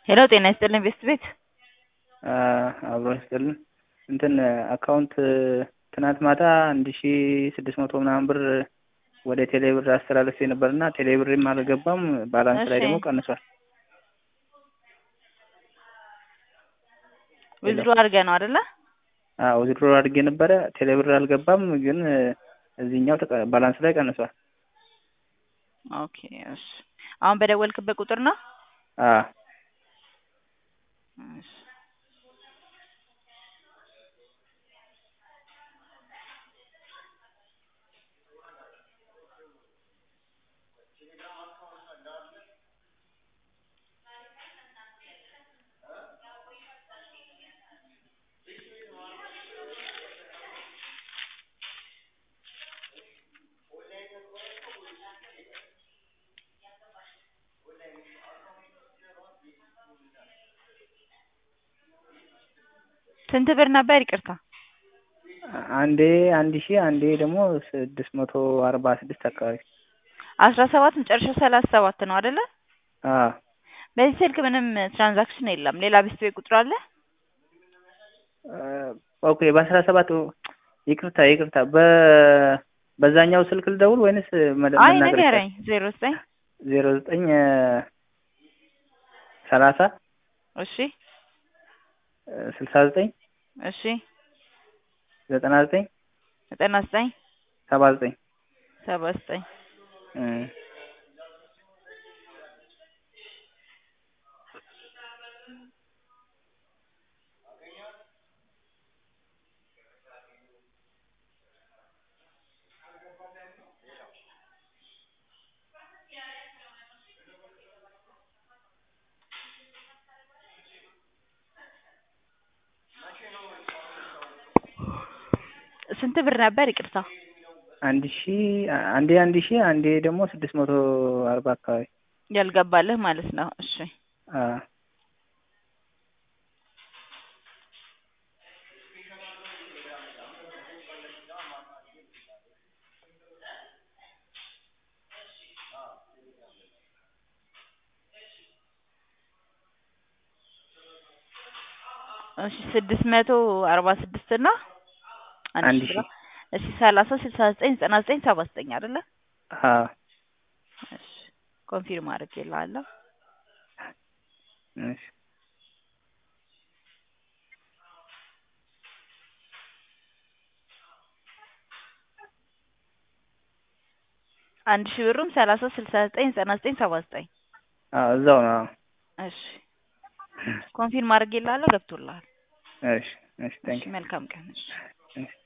ሄሎ ጤና ይስጥልኝ ቤስት ቤት አብሮ ይስጥልን እንትን አካውንት ትናንት ማታ አንድ ሺ ስድስት መቶ ምናምን ብር ወደ ቴሌ ብር አስተላለፌ ነበርና ቴሌ ብርም አልገባም ባላንስ ላይ እሺ። ደግሞ ቀንሷል። ዊዝድሮ አድርገህ ነው አይደለ? አዎ ዊዝድሮ አድርጌ ነበረ ቴሌ ብር አልገባም፣ ግን እዚህኛው ተቀ- ባላንስ ላይ ቀንሷል። ኦኬ እሺ። አሁን በደወልክበት ቁጥር ነው? አዎ እሺ። ስንት ብር ነበር? ይቅርታ አንዴ አንድ ሺ አንዴ ደግሞ ስድስት መቶ አርባ ስድስት አካባቢ አስራ ሰባት መጨረሻ ሰላሳ ሰባት ነው አይደለ? አዎ በዚህ ስልክ ምንም ትራንዛክሽን የለም። ሌላ ቤስት ቤት ቁጥር አለ? ኦኬ በአስራ ሰባት ይቅርታ ይቅርታ በ በዛኛው ስልክ ልደውል ወይንስ መደ- አይ መናገር ንገረኝ። ዜሮ ዘጠኝ ዜሮ ዘጠኝ ሰላሳ እሺ ስልሳ ዘጠኝ እሺ ዘጠና ዘጠኝ ዘጠና ዘጠኝ ሰባ ዘጠኝ ሰባ ዘጠኝ ስንት ብር ነበር? ይቅርታ አንድ ሺ አንዴ አንድ ሺ አንዴ ደግሞ ስድስት መቶ አርባ አካባቢ ያልገባልህ ማለት ነው። እሺ አዎ እሺ ስድስት መቶ አርባ ስድስት እና አንድ አንድ ሺህ ሺህ ብር። እሺ ሰላሳ ስልሳ ዘጠኝ ዘጠና ዘጠኝ ሰባ ዘጠኝ አይደለ? አዎ እሺ ኮንፊርም አድርጌልሃለሁ። እሺ አንድ ሺህ ብሩም ሰላሳ ስልሳ ዘጠኝ ዘጠና ዘጠኝ ሰባ ዘጠኝ አዎ እዛው ነው። አዎ እሺ ኮንፊርም አድርጌልሃለሁ። ገብቶልሃል። እሺ እሺ እሺ ታንክ መልካም ቀን። እሺ ዩ